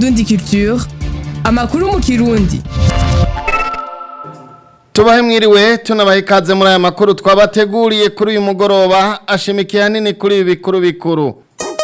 Indundi Culture amakuru mu kirundi tubahe mwiriwe tunabahe ikaze muri aya makuru twabateguriye kuri uyu mugoroba ashimikiye hanini kuri ibi bikuru bikuru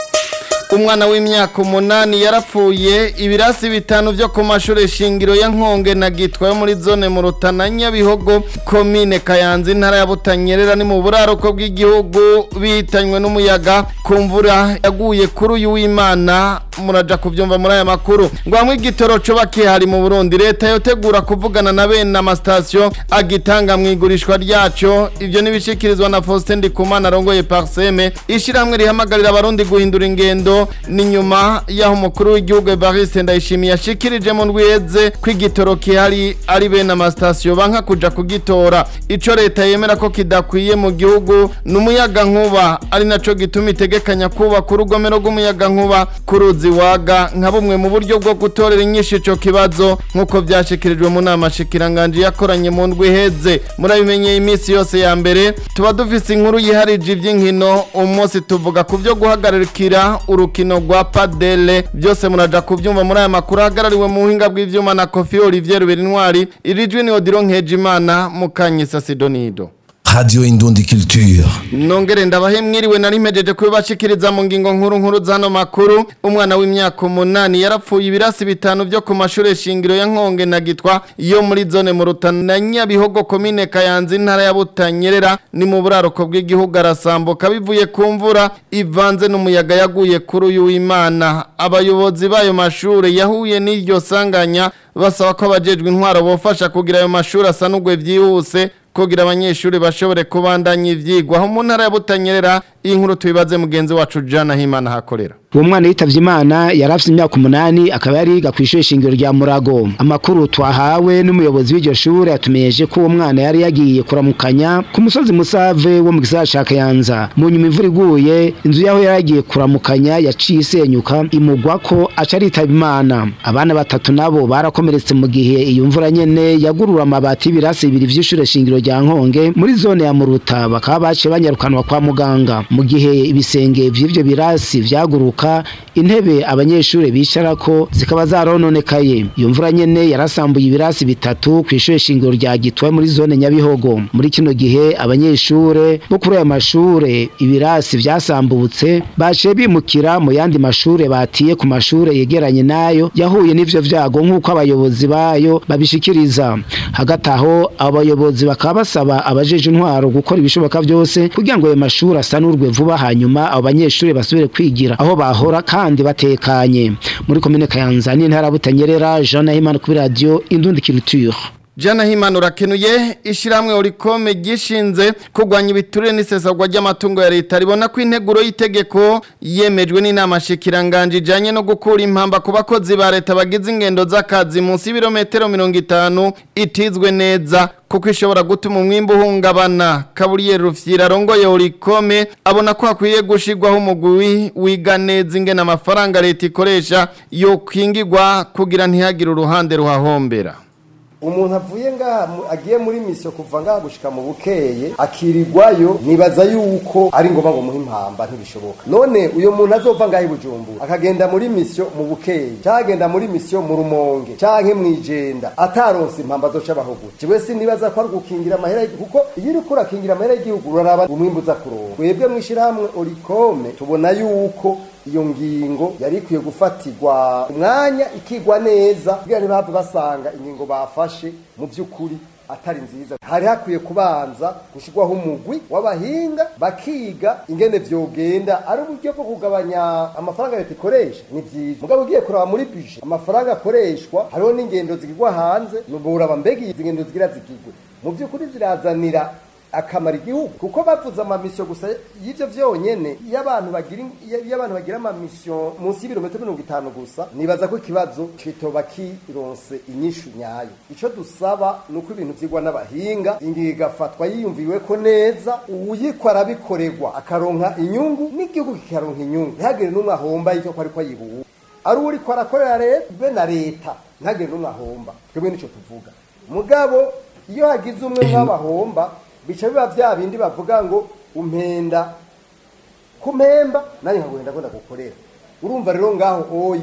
umwana w'imyaka umunani yarapfuye ibirasi bitanu byo ku mashuri shingiro ya nkonge na gitwa yo muri zone mu rutana nyabihogo komine kayanza intara ya butanyerera ni mu buraruko bw'igihugu bihitanywe n'umuyaga ku mvura yaguye kuri uyu w'imana muraja kubyumva muri aya makuru ngo hamwe igitoro coba kihari mu burundi leta yotegura kuvugana na bene amasitasiyo agitanga mu igurishwa ryaco ivyo nibishikirizwa na faustin ndikumana arongoye parseme ishirahamwe rihamagarira abarundi guhindura ingendo ni nyuma y'aho umukuru w'igihugu evariste ndayishimiye yashikirije mu ndwiheze ko igitoro kihari ari bene amasitasiyo banka kuja kugitora ico leta yemera ko kidakwiye mu gihugu ni umuyaga nkuba ari naco gituma itegekanya kubaka urugomero rw'umuyaga nkuba ku ruzi waga nka bumwe mu buryo bwo gutorera inyinshi ico kibazo nk'uko vyashikirijwe mu nama shikiranganje yakoranye mu ndwi iheze murabimenyeye iminsi yose ya mbere tuba dufise inkuru yiharije ivy'inkino umunsi tuvuga ku vyo guhagarikira urukino rwa padele byose muraja kuvyumva muri aya makuru ahagarariwe mu buhinga bw'ivyuma na kofi olivier ruberinwari irijwi ni odiro nkejimana mukanyisa sidonido Radio Indundi Culture. nongere ndabahe mwiriwe nari mpejeje kubibashikiriza mu ngingo nkuru nkuru zano makuru umwana w'imyaka umunani yarapfuye ibirasi bitanu byo ku mashuri shingiro ya nkonge na gitwa yo muri zone mu rutana nyabihogo komine kayanza intara ya butanyerera ni mu buraruko bw'igihugu arasambuka bivuye ku mvura ivanze n'umuyaga yaguye kuri uyu w'imana abayobozi b'ayo mashuri yahuye n'iryo sanganya basaba ko abajejwe intwaro bofasha kugira ayo mashuri asanugwe vyihuse kugira abanyeshuri bashobore kubandanya ivyigwa aho mu ntara ya Butanyerera iyi nkuru tubibaze mugenzi wacu Jana Himana hakorera uwo mwana yitavye imana yari afite imyaka umunani akaba yari yiga kw'ishure shingiro rya murago amakuru twahawe n'umuyobozi w'iryo shure yatumeyeje ko uwo mwana yari yagiye kuramukanya ku musozi musave wo mu gisagara ca kayanza mu nyuma imvura iguye inzu yaho yari yagiye kuramukanya yaciye isenyuka imugwa ko aca aritaba imana abana batatu nabo barakomeretse mu gihe iyo mvura nyene yagurura amabati y'ibirasi bibiri vy'ishure shingiro rya nkonge muri zone ya muruta bakaba baciye banyarukanwa kwa muganga mu gihe ibisenge vy'ivyo birasi vyaguruka intebe abanyeshuri bicarako zikaba zarononekaye iyo mvura nyene yarasambuye ibirasi bitatu kw'ishure shingiro rya gitwa muri zone nyabihogo muri kino gihe abanyeshure bo kuri ayo mashure ibirasi vyasambutse baciye bimukira mu yandi mashure batiye ku mashure yegeranye nayo yahuye n'ivyo vyago nk'uko abayobozi bayo babishikiriza hagati aho abayobozi bakaba basaba abajeje intwaro gukora ibishoboka vyose kugira ngo ayo mashuri asanurwe vuba hanyuma abo banyeshuri basubire kwigira aho bahora kandi batekanye muri komine kayanza n'intara butanyerera jean nahimana kuri radio indundi culture Jana Himana urakenuye ishiramwe urikome gishinze kugwanya ibiturire n'isesagwa ry'amatungo ya leta ribona ko integuro y'itegeko yemejwe n'inama shikiranganje ijanye no gukura impamba ku bakozi ba leta bagize ingendo z'akazi munsi y'ibirometero 50 itizwe neza kuko ishobora gutuma umwimbu uhungabana kaburiye rufyira arongoye urikome abona ko hakwiye gushirwaho umugwi wiga neza ingene amafaranga leta ikoresha yo kwingirwa kugira ntihagire uruhande ruhahombera umuntu avuye ngaha mu- agiye muri misiyo kuva ngaha gushika mu bukeye akirirwayo nibaza yuko ari ngombwa ngo muhe impamba ntibishoboka none uyo muntu azova ngaha i bujumbura akagenda muri misiyo mu bukeye canke agenda muri misiyo mu rumonge canke mw'ijenda ataronse impamba azoca abaho jewe sinibaza ko ari gukingira amahera y'igihugu kuko iyo uriko urakingira amahera y'igihugu uraraba umwimbu uza kuronka twebwe mw'ishirahamwe orikome tubona yuko iyo ngingo yari ikwiye gufatirwa umwanya ikigwa neza kugira ntibahave basanga ingingo bafashe mu by'ukuri atari nziza hari hakwiye kubanza gushyirwaho umugwi w'abahinga bakiga ingene vyogenda ari uburyo bwo kugabanya amafaranga leta ikoresha ni vyiza mugabo ugiye kuraba muri bije amafaranga akoreshwa hariho n'ingendo zigirwa hanze nuburaba mbega izi ngendo zigira zigirwe mu by'ukuri zirazanira akamara igihugu kuko bavuze amamisiyo gusa y'ivyo vyonyene iyo abantu bagira iyo abantu bagira amamisiyo munsi y'ibirometero mirongo itanu gusa nibaza ko ikibazo kitoba kironse inyishu nyayo ico dusaba ni uko ibintu vyigwa n'abahinga ingingo igafatwa yiyumviwe ko neza uwuyikwa arabikorerwa akaronka inyungu n'igihugu kikaronka inyungu ntihagire n'umwe ahomba y'icyo ko ariko ayibuwe ari uwuriko arakorera leta be na leta ntihagire n'umwe ahomba twebwe nico tuvuga mugabo iyo hagize umwe nk'abahomba bica biba bya bindi bavuga ngo umpenda kumpemba nanjye nkaguhenda ko ndagukorera urumva rero ngaho oyi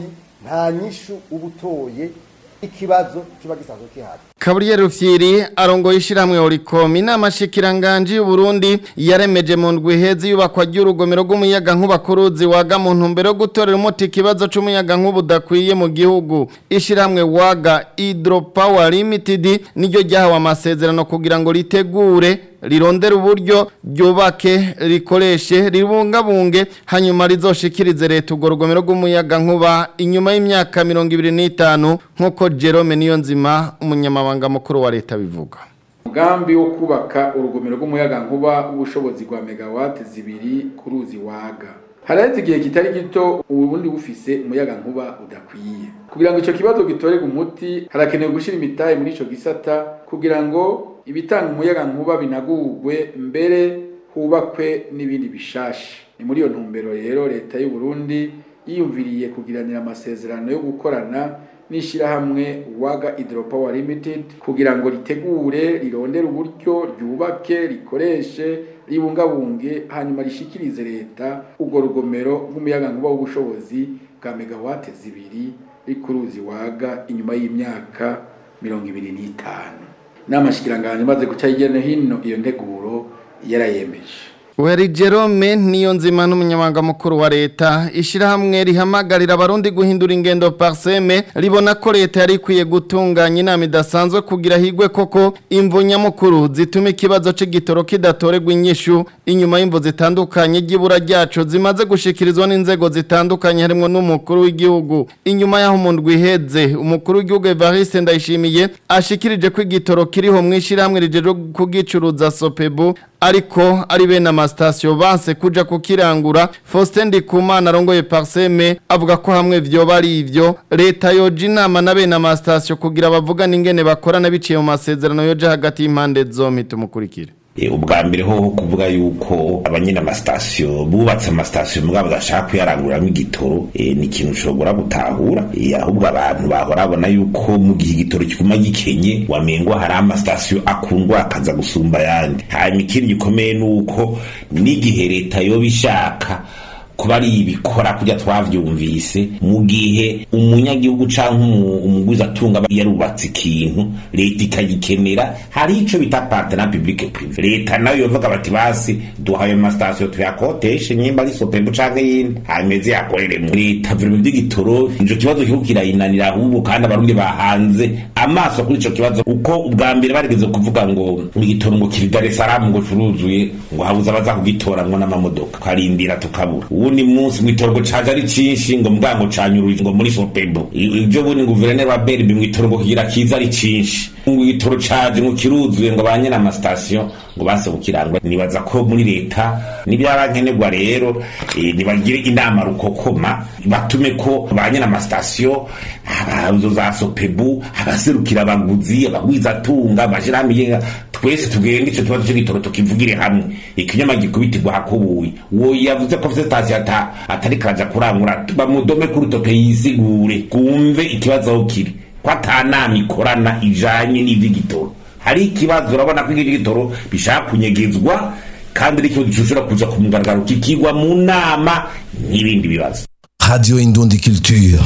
nta nyishu uba utoye ikibazo kiba gisanzwe kihari Gabriel Rufyiri arongoye ishiramwe Oricom inama shikiranganje y'u Burundi yaremeje mu ndwi hezi yubakwa ry'urugomero rw'umuyaga nkuba kuruzi waga mu ntumbero yo gutorera umuti ikibazo c'umuyaga nkuba udakwiye mu gihugu ishiramwe waga Hydropower Limited niryo ryahawe amasezerano kugira ngo ritegure rirondera uburyo ryubake rikoreshe ribungabunge hanyuma rizoshikirize leta urwo rugomero rw'umuyaga nkuba inyuma y'imyaka mirongo ibiri n'itanu nk'uko Jerome Niyonzima umunyamabanga mukuru wa leta bivuga umugambi wo kubaka urugomero rw'umuyaga nkuba w'ubushobozi bwa megawati zibiri ku ruzi waga haraheze igihe kitari gito ubundi bufise umuyaga nkuba udakwiye kugira ngo icyo kibazo gitorerwe umuti harakenewe gushyira imitahe muri icyo gisata kugira ngo ibitanga umuyaga nkuba binagurwe mbere hubakwe n'ibindi bishasha ni muri iyo ntumbero rero leta y'u Burundi yiyumviriye kugiranira amasezerano yo gukorana n'ishyirahamwe waga hydropower limited kugira ngo ritegure rirondere uburyo ryubake rikoreshe ribungabunge hanyuma rishikirize leta urwo rugomero rw'umuyaga nkuba w'ubushobozi bwa megawate zibiri rikuruzi waga inyuma y'imyaka mirongo ibiri n'itanu n'amashikiranganje imaze guca hirya no hino iyo nteguro yarayemeje Weri Jerome niyo nzima n'umunyamabanga mukuru wa leta ishirahamwe rihamagarira abarundi guhindura ingendo parseme ribona ko leta yari ikwiye gutunganya inama idasanzwe kugira higwe koko imvo nyamukuru zituma ikibazo c'igitoro kidatorerwa inyishu inyuma y'imvo zitandukanye ry'ibura ryaco zimaze gushikirizwa n'inzego zitandukanye harimwo n'umukuru w'igihugu inyuma y'aho mu ndwi iheze umukuru w'igihugu Evariste Ndayishimiye ashikirije ko igitoro kiriho mw'ishirahamwe rijeje kugicuruza Sopebu ariko ari bene amasitasiyo banse kuja kukirangura Faustin Ndikumana arongoye Parseme avuga ko hamwe vyoba ari ivyo leta yoja inama na bene amasitasiyo kugira bavugane ingene bakorana biciye mu masezerano yoja hagati y'impande zompi tumukurikire ubwa mbere ho kuvuga yuko abanyine amasitasiyo bubatse amasitasiyo mugabo badashaka kuyaranguriramo igitoro ni ikintu ushobora gutahura ahubwo abantu bahora babona yuko mu gihe igitoro kiguma gikenye wamengwa hari amasitasiyo akundwa akaza gusumba ayandi hanyuma ikindi gikomeye ni uko n'igihe leta yoba ishaka kuba ari ibikora kujya twavyumvise mu gihe umunyagihugu canke umugwiza atunga yarubatse ikintu leta ikagikenera hari ico bita partenariat public privé leta nayo yovuga bati basi duhaye amasitasiyo tuyakoteshe nyimba ari sopembu canke yindi hanyuma yakoreremo leta vurimo vy'igitoro ico kibazo kiriko kirayinanira ahubwo kandi abarundi bahanze amaso kuri ico kibazo uko ubwa mbere barigeze kuvuga ngo igitoro ngo kiri Dar es Salaam ngo curuzuye ngo habuze abaza kugitoramwo n'amamodoka twarindira tukabura ubundi munsi mw'itorgo caje ari cinshi ngo mbango canyuruje ngo muri sopebo ivyo bundi ngo guverineri wa berbi mw'itorgo kigira kiza ari cinshi ngo igitoro caje ngo kiruzuye ngo banyene amasitasiyo ngo base gukirangwa nibaza ko muri leta n'ibyarankenerwa rero nibagire inama rukokoma batume ko banyene amasitasiyo abazo za sopebu abaserukira abaguzi abagwizatunga amashirahamwe yenga twese tugende ico kibazo c'igitoro tukivugire hamwe ikinyama gikubitirwa hakubuye uwo yavuze ko afise sitasiyo atari karaja kurangura bamudome ku rutoke yisigure kumve ikibazo aho kiri ko atanama ikorana ijanye n'ivy'igitoro hari ikibazo urabona ko ivy'igitoro bishaka kunyegezwa kandi ari ikibazo gishobora kuja ku mugaragaro kikigwa mu nama n'ibindi bibazo Radio Indundi Culture.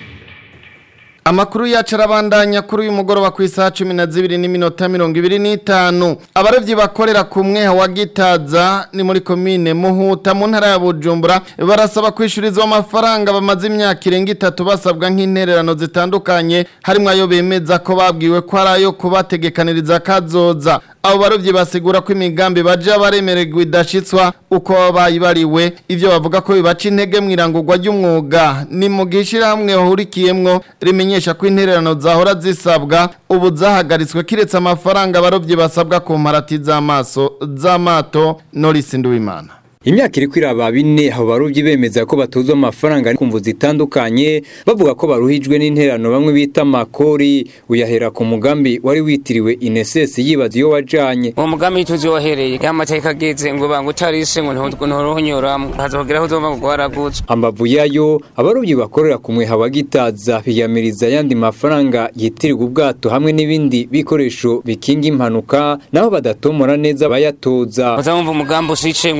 Amakuru yacu arabandanya kuri uyu mugoroba ku isaha cumi na zibiri n'iminota mirongo ibiri n'itanu abarovyi bakorera ku mweha wa Gitaza ni muri komine Muhuta mu ntara ya Bujumbura barasaba kwishyurizwa amafaranga bamaze imyaka irenga itatu basabwa nk'intererano zitandukanye harimo ayo bemeza ko babwiwe ko ari ayo kubategekaniriza kazoza abo barovyi basigura ko imigambi baje baremererwa idashitswa uko bayibariwe ivyo bavuga ko bibaca intege mw'irangurwa ry'umwuga ni mu gishirahamwe hahurikiyemwo rimenyesha ko intererano zahora zisabwa ubu zahagaritswe kiretse amafaranga abarovyi basabwa ku mparati z'amaso z'amato Norris Nduwimana Imyaka iri kwiraba bine abo barovyi bemeza ko batozwa amafaranga kumvu zitandukanye bavuga ko baruhijwe n'interano bamwe bita makori uyahera ku mugambi wari witiriwe INSS yibaza iyo wajanye uwo mugambi tuzohereye yamateka ageze ngo banga utarise ngo nturuhunyoramwo hazogera aho uzova ngo waraguzwe ambavu yayo abarovyi bakorera ku mweha wa Gitaza biyamiriza yandi mafaranga yitirirwa ubwato hamwe n'ibindi bikoresho bikinga impanuka naho badatomora neza bayatoza uzamva umugambi usice ngo n'umunsi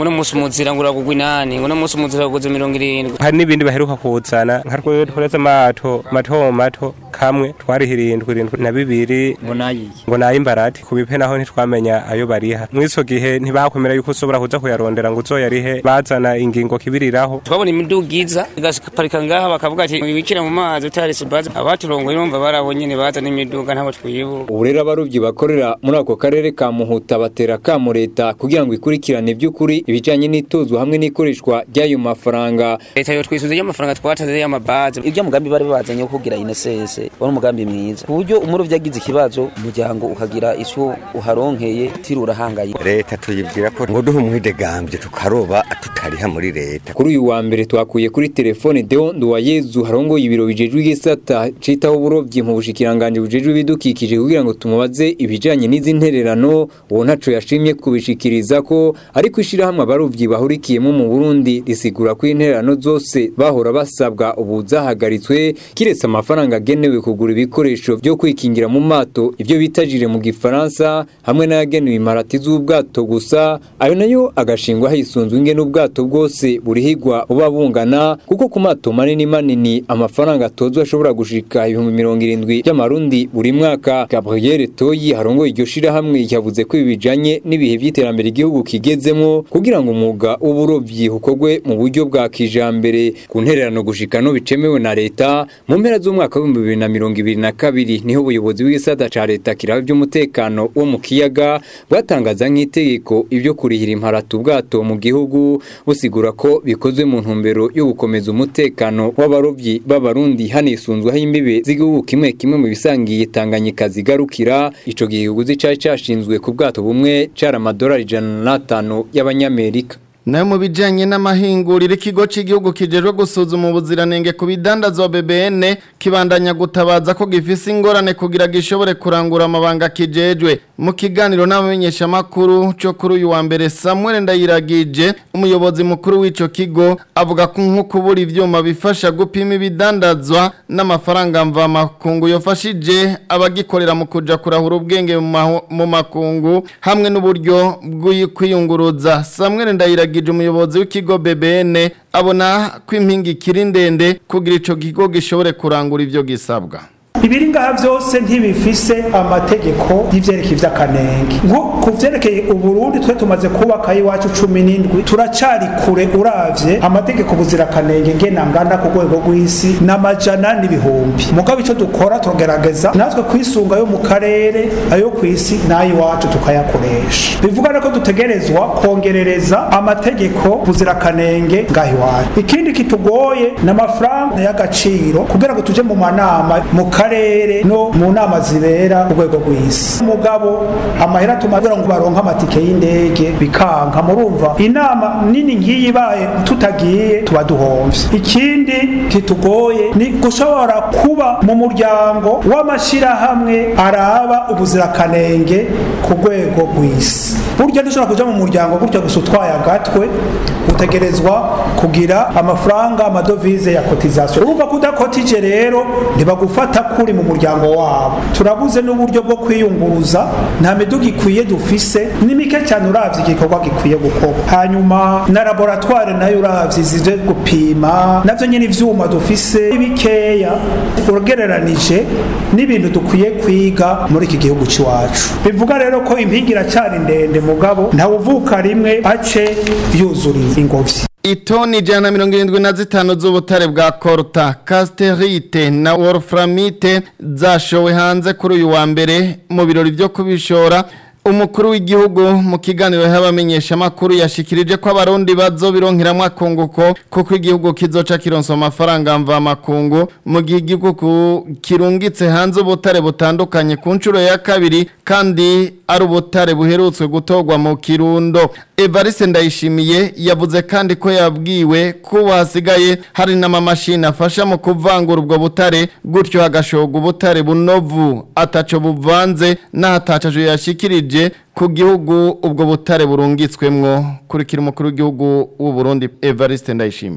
umuzira ngo uragugwa inani ngo n'umunsi umuzira uguze mirongo irindwi hari n'ibindi baheruka kuzana nka rwo tworeze amato mato mato kamwe twariha irindwi irindwi na bibiri ngo nayiye ngo nayimbarati ku bipe naho ntitwamenya ayo bariha mw'ico gihe ntibakwemera yuko ushobora kuza kuyarondera ngo uzoyarihe bazana ingingo kibiriraho twabona imiduga iza igaparika ngaha bakavuga ati wibikira mu mazi utarese bazi abaturongoye urumva barabo nyene bazana imiduga ntabo twibuka ubu rero abaruvyi bakorera muri ako karere ka muhuta batera kamo leta kugira ngo ikurikirane by'ukuri ibijanye n'itozwa hamwe n'ikoreshwa ry'ayo mafaranga leta yo twisuze y'amafaranga twatanze y'amabazi ibyo mugambi bari bazanye wo kugira inesese wari umugambi mwiza ku buryo umurovyi agize ikibazo umuryango ukagira ico uharonkeye tirura hangaye leta tuyibwira ko ngo duhe umwidegambye tukaroba tutariha muri leta kuri uyu wa mbere twakuye kuri telefone Deo Nduwayezu harongoye ibiro bijejwe igisata citaho uburovyi mu bushikiranganje bujejwe ibidukikije kugira ngo tumubaze ibijanye n'izi ntererano uwo ntaco yashimye kubishikiriza ko ariko ishirahamwe abarovyi bahurikiyemo mu Burundi risigura ko intererano zose bahora basabwa ubu zahagaritswe kiretse amafaranga agenewe kugura ibikoresho byo kwikingira mu mato ibyo bitajire mu gifaransa hamwe n'ayagenewe imparati z'ubwato gusa ayo nayo agashingwa hisunzwe ingene ubwato bwose burihigwa buba bungana kuko ku mato manini manini amafaranga atozwa ashobora gushika ibihumbi mirongo irindwi by'amarundi buri mwaka Gabriel Toyi harongoye iryo shirahamwe yavuze ko ibi bijanye n'ibihe by'iterambere igihugu kigezemo kugira ngo umwuga w'uburovyi ukorwe mu buryo bwa kijambere ku ntererano gushika no bicemewe na leta mu mpera z'umwaka w'ibihumbi bibiri na mirongo ibiri na kabiri niho ubuyobozi bw'igisata ca leta kiraba by'umutekano wo mu kiyaga bwatangaza nk'itegeko ibyo kurihira imparati ubwato mu gihugu busigura ko bikozwe mu ntumbero yo gukomeza umutekano w'abarovyi b'abarundi hanisunzweho imbibe z'igihugu kimwe kimwe mu bisangiye Tanganyika zigarukira ico gihugu cari cashinzwe ku bwato bumwe cara amadolari ijana n'atanu y'abanyamerika nayo mu bijyanye n'amahinguriro ikigo cy'igihugu kijejwe gusuzuma ubuziranenge ku bidandazwa BBN kibandanya gutabaza ko gifise ingorane kugira gishobore kurangura amabanga kijejwe mu kiganiro n'abamenyeshamakuru cyo kuri uyu wa mbere Samuel Ndayiragije umuyobozi mukuru w'icyo kigo avuga ko nko kubura ivyuma bifasha gupima ibidandazwa n'amafaranga mva makungu yofashije abagikorera mu kuja kurahura ubwenge mu makungu hamwe n'uburyo bw'kwiyunguruza Samuel Ndayiragije yagije umuyobozi w'ikigo BBN abona ko impinga ikiri ndende kugira ico kigo gishobore kurangura ivyo gisabwa ibiri ngaha byose ntibifise amategeko y'ivyerekeye vy'akanenge nko ku vyerekeye uburundi twe tumaze kubaka iwacu cumi n'indwi turacari kure uravye amategeko buzirakanenge ngena ngana ku rwego rw'isi n'amajana n'ibihumbi mugabo ico dukora turagerageza natwe kwisunga yo mu karere ayo ku isi n'ay'iwacu tukayakoresha bivuga ko dutegerezwa kongerereza amategeko buzirakanenge ngaha iwacu ikindi kitugoye n'amafaranga y'agaciro kugira ngo tuje mu manama mu karere no mu nama zibera ku rwego rw'isi umugabo amahera tumagira ngo baronke amatike y'indege bikanka murumva inama nini nk'iyi ibaye tutagiye tuba duhomvye ikindi kitugoye ni gushobora kuba mu muryango w'amashirahamwe araba ubuzirakanenge ku rwego rw'isi burya dushobora kuja mu muryango gutya gusa utwaye agatwe utegerezwa kugira amafaranga amadovize ya cotisation urumva ko udakotije rero ntibagufata kuri mu muryango wabo turabuze n'uburyo bwo kwiyunguruza nta miduga ikwiye dufise ni mike cyane uravye igikorwa gikwiye gukorwa hanyuma na laboratoire nayo uravye zije gupima navyo nyine ivyuma dufise bikeya ugereranije n'ibintu dukwiye kwiga muri iki gihugu c'iwacu bivuga rero ko impinga iracyari ndende mugabo ntawuvuka rimwe ace yuzuriye ingobyi Itoni ijana na mirongo irindwi na zitanu z'ubutare bwa Korta, Casterite na Wolframite zashowe hanze kuri uyu wa mbere mu birori byo kubishora umukuru w'igihugu mu kiganiro y'abamenyesha makuru yashikirije ko abarundi bazobironkeramwe akunguko kuko igihugu kizoca kironsa amafaranga mva makungu mu gihe igihugu kirungitse hanze ubutare butandukanye ku nshuro ya kabiri kandi ari ubutare buherutswe gutorwa mu kirundo Evariste Ndayishimiye yavuze kandi ko yabwiwe ko hasigaye hari n'amamashini afasha mu kuvangura ubwo butare gutyo hagashogwa ubutare bunovu ataco buvanze n'ahatacaje yashikirije ku gihugu ubwo butare burungitswemwo kurikira umukuru w'igihugu w'u Burundi Evariste Ndayishimiye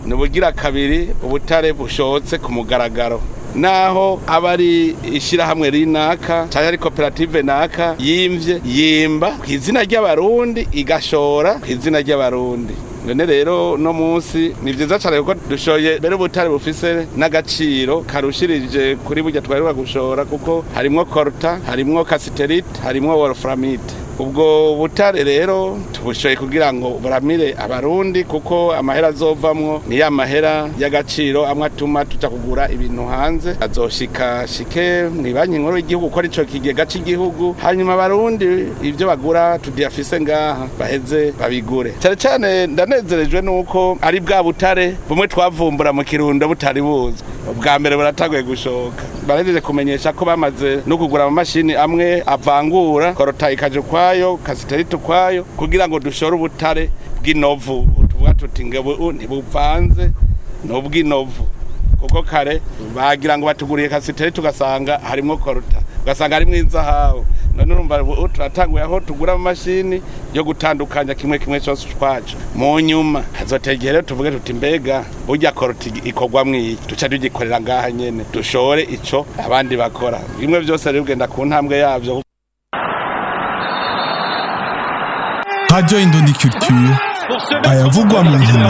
ni ubugira kabiri ubutare bushotse ku mugaragaro naho aba ari ishyirahamwe rinaka cyangwa ari koperative naka yimvye yimba ku izina ry'abarundi igashora ku izina ry'abarundi none rero no munsi ni vyiza cyane kuko dushoye mbere ubutare bufise n'agaciro karushirije kuri burya twaheruka gushora kuko harimwo korta harimwo kasiterite harimwo wolframite ubwo butare rero tubushoye kugira ngo buramire abarundi kuko amahera azovamwo ni ya mahera y'agaciro amwe atuma tuja kugura ibintu hanze azoshika shike mu banki nkuru y'igihugu ko arico kigega cy'igihugu hanyuma abarundi ibyo bagura tudiyafise ngaha baheze babigure cyane cyane ndanezerejwe nuko ari bwa butare bumwe twavumbura mu kirundo butari buzwi ubwa mbere buratanguye gushoka barahejeje kumenyesha ko bamaze no kugura amamashini amwe avangura korota ikaje ukwayo kasiterite ukwayo kugira ngo dushore ubutare bw'inovu tuvuga tuti ngo ntibuvanze ni ubw'inovu kuko kare bagira ngo batuguriye kasiterite ugasanga harimo korota ugasanga harimo inzahabu none urumva ubu turatanguye aho tugura amamashini yo gutandukanya kimwe kimwe cyose ukwacu mu nyuma hazotegera rero tuvuge tuti mbega burya koroti ikorwa mwiki duca tugikorera ngaha nyene dushore ico abandi bakora bimwe byose rero ugenda ku ntambwe yavyo Radio Indondi Culture ayavugwa mu nkino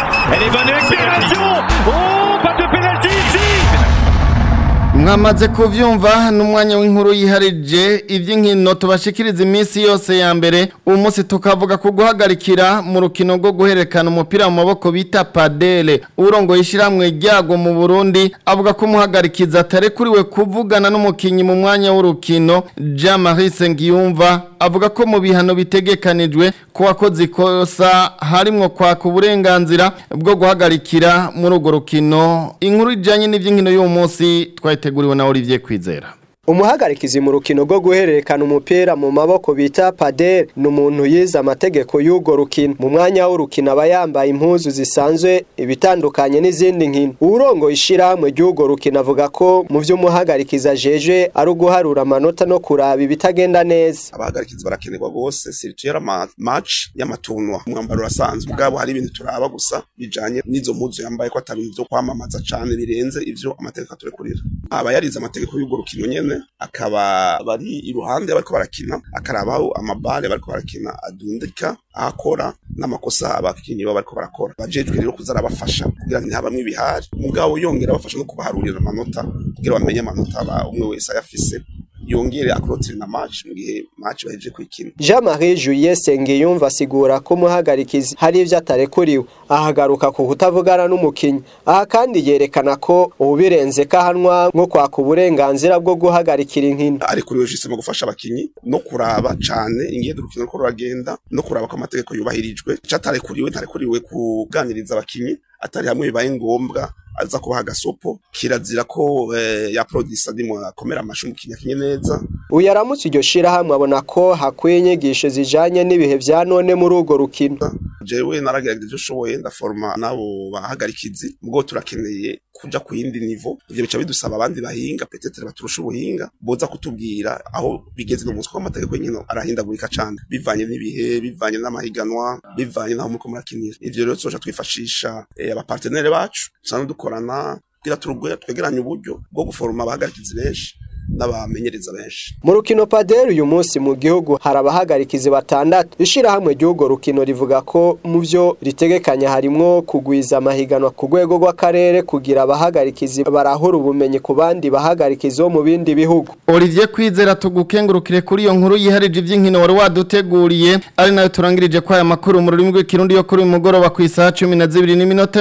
mwamaze kuvyumva n'umwanya w'inkuru yiharije ivy'inkino tubashikiriza iminsi yose ya mbere uyu munsi tukavuga ku guhagarikira mu rukino rwo guhererekana umupira mu maboko bita padele urongoye ishiramwe ryago mu Burundi avuga ko umuhagarikiza atarekuriwe kuvugana n'umukinyi mu mwanya w'urukino Jean Marie Sengiyumva avuga ko mu bihano bitegekanijwe ko wakoze ikosa harimwo kwaka uburenganzira bwo guhagarikira muri urwo rukino inkuru ijanye n'ivy'inkino y'uyu munsi twayiteguriwe na Olivier Kwizera umuhagarikizi mu rukino rwo guhererekana umupira mu maboko bita padel ni umuntu yize amategeko y'urwo rukino mu mwanya w'urukino aba yambaye impuzu zisanzwe ibitandukanye n'izindi nkino uwurongo ishyirahamwe ry'urwo rukino avuga ko mu byo umuhagarikizi ajeje ari uguharura amanota no kuraba ibitagenda neza abahagarikizi barakenerwa rwose sirituye match y'amatunwa umwambaro urasanzwe ubwabo hari ibintu turaba gusa bijanye n'izo mpuzu yambaye ko atari ibintu byo kwamamaza cane birenze ivyo amategeko aturekurira aba yarize amategeko y'urwo rukino nyene akaba bari iruhande bariko barakina akarabaho amabare bariko barakina adundika akora n'amakosa abakinyi baba bariko barakora bajejwe rero kuza arabafasha kugira ngo ntihabamwe ibihari mugabo yongera abafasha no kubaharurira amanota kugira bamenye amanota umwe wese ayafise yongere akurotire na match mu gihe match bahejeje kwikina Jean Marie Juliet Sengiyumva asigura ko muhagarikizi hari ivyo atarekuriwe ahagaruka ku kutavugana n'umukinyi aha kandi yerekana ko ubirenze kahanwa nko kwaka uburenganzira bwo guhagarikira inkino arekuriwe jise mu gufasha abakinyi no kuraba cane ingendo urukino ruko ruragenda no kuraba ko amategeko yubahirijwe catarekuriwe ntarekuriwe kuganiriza abakinyi atari hamwe bibaye ngombwa aza kubaha agasopo kirazira ko eh, ya produce ndimo akomera amashu mu kinyakinye neza uyu aramutse iryo shirahamwe abona ko hakwiye inyigisho zijanye n'ibihe vya none muri urwo rukino jewe naragerageje ushoboye ndaforma nabo bahagarikizi ubwo turakeneye kuja ku yindi nivo ivyo bica bidusaba abandi bahinga petetere baturusha ubuhinga boza kutubwira aho bigeze n'umunsi ko amategeko y'inkino arahindagurika cane bivanye n'ibihe bivanye n'amahiganwa bivanye n'aho muriko murakinira ivyo rero tuzoja twifashisha eh, abapartenere bacu dusanzwe dukorana kugira turugwe twegeranye uburyo bwo guforoma abahagarikizi benshi n'abamenyereza benshi mu rukino paderi uyu munsi mu gihugu hari abahagarikizi batandatu ishirahamwe ry'urwo rukino rivuga ko mu byo ritegekanya harimwo kugwiza amahiganwa ku rwego rw'akarere kugira abahagarikizi barahura ubumenyi ku bandi bahagarikizi bo mu bindi bihugu Olivier Kwizera tugukengurukire kuri iyo nkuru yiharije ivy'inkino wari waduteguriye ari nayo turangirije kwa aya makuru mu rurimi rw'ikirundi yo kuri uyu mugoroba ku isaha 12 n'iminota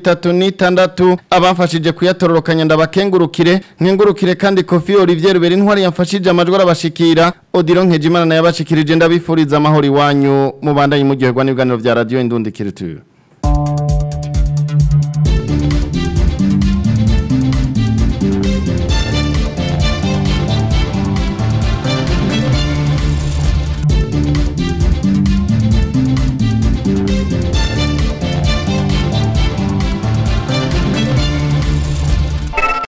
36 abafashije kuyatororokanya ndabakengurukire nkengurukire kandi Kofi Olivier Rubera intwari yamfashije amajwi arabashikira Odilo Nkejimana nayo abashikirije ndabifuriza amahoro iwanyu mubandanye mu gihe gwa n'ibiganiro vya radio Indundi Culture